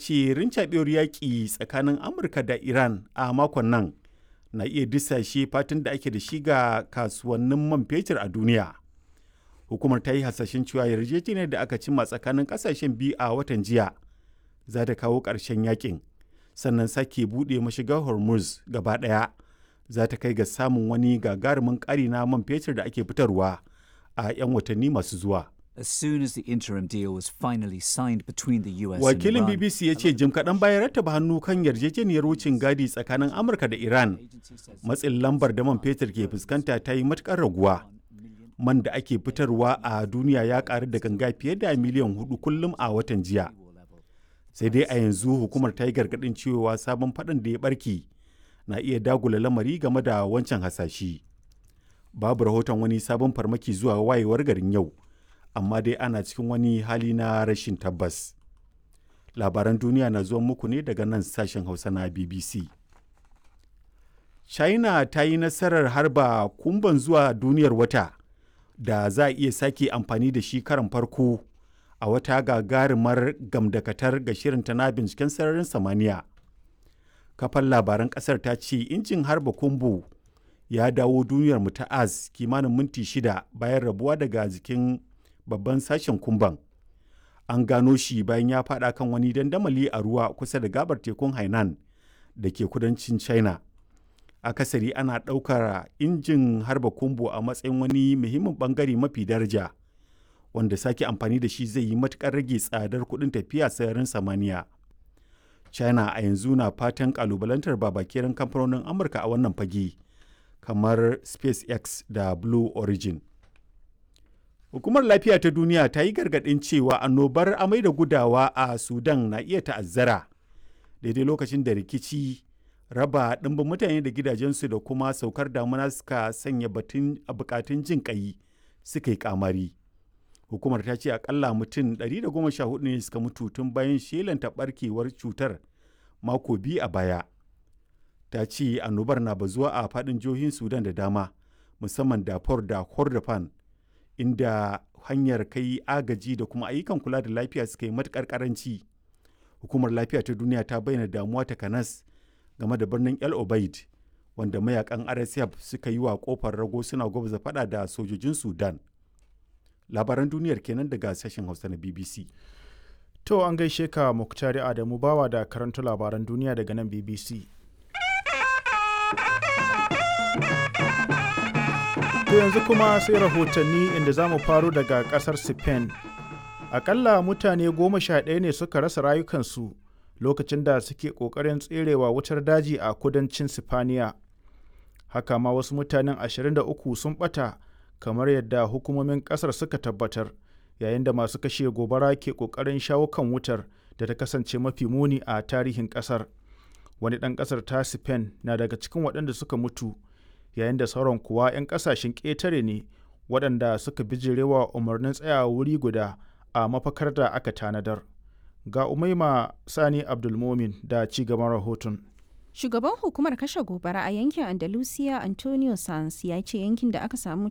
ce rincaɓewar yaƙi tsakanin amurka da iran a makon nan na iya disashe fatan da ake da shi ga kasuwannin man fetur a duniya hukumar ta yi hasashen cewa yarjejeniyar da aka cimma tsakanin ƙasashen biyu a watan jiya za ta kawo ƙarshen yakin sannan sake buɗe mashigar hormuz gaba ɗaya za ta kai ga samun wani gagarumin ƙari na man fetur da ake fitarwa a 'yan watanni masu zuwa. As soon as the interim deal was finally signed between the US Wakilin and Iran, BBC ya ce jim kaɗan bayan rattaba hannu kan yarjejeniyar wucin gadi tsakanin Amurka da Iran, matsin lambar da man fetur ke fuskanta ta yi matuƙar raguwa. Man da ake fitarwa a duniya ya ƙaru da ganga fiye da miliyan hudu kullum a watan jiya. Sai dai a yanzu hukumar ta yi gargaɗin cewa sabon faɗin da ya ɓarke na iya dagula lamari game da wancan hasashi. Babu rahoton wani sabon farmaki zuwa wayewar garin yau. amma dai ana cikin wani hali na rashin tabbas. Labaran duniya na zuwa muku ne daga nan sashen Hausa na BBC. China ta yi nasarar harba kumban zuwa duniyar wata da za a iya sake amfani da shi karan farko a wata gagarumar gamdakatar ga shirinta na binciken sararin samaniya. Kafan labaran kasar ta ce injin harba kumbu ya dawo duniyar mu ta az kimanin minti shida bayan rabuwa daga jikin babban sashen kumban an gano shi bayan ya fada kan wani dandamali a ruwa kusa da gabar tekun hainan da ke kudancin china akasari ana ɗaukar injin harba kumbu a matsayin wani muhimmin bangare mafi daraja wanda sake amfani da shi zai yi matukar rage tsadar kuɗin tafiya sararin samaniya china a yanzu na fatan kalubalantar babakeren kamfanonin amurka a wannan fage kamar spacex da blue origin Hukumar Lafiya ta Duniya ta yi gargaɗin cewa annobar amai da gudawa a Sudan na iya ta'azzara daidai lokacin da rikici raba ɗimbin mutane da gidajensu da kuma saukar damuna suka sanya batun a bukatun jin ƙai suka yi kamari. Hukumar ta ce akalla mutum 114 ne suka mutu tun bayan shelanta barkewar cutar mako biyu a baya. Ta ce annobar na bazuwa a faɗin jihohin Sudan da dama musamman Darfur da Kordofan. inda hanyar kai agaji da kuma ayyukan kula da lafiya suka yi matukar karanci hukumar lafiya ta duniya ta bayyana damuwa ta kanas game da birnin el obaid wanda mayakan rsf suka yi wa kofar rago suna gwabza fada da sojojin sudan labaran duniyar kenan daga sashen hausa na bbc To an gaishe ka Muktari Adamu bawa da karanta labaran duniya daga nan BBC. To yanzu kuma sai rahotanni inda za mu faro daga kasar Spain. Akalla mutane goma sha ɗaya ne suka rasa rayukansu lokacin da suke ƙoƙarin tserewa wutar daji a kudancin Sifaniya. Haka ma wasu mutanen 23 sun ɓata kamar yadda hukumomin ƙasar suka tabbatar yayin da masu kashe gobara ke ƙoƙarin shawo kan wutar da ta kasance mafi muni a tarihin ƙasar. Wani ɗan ƙasar ta Spain na daga cikin waɗanda suka mutu. yayin da sauran kuwa 'yan kasashen ƙetare ne waɗanda suka bijirewa umarnin tsayawa wuri guda a mafakar da aka tanadar ga umaima sani abdulmomin da ci gaban rahoton Shugaban hukumar kashe gobara a yankin Andalusia Antonio Sanz ya ce yankin da aka samu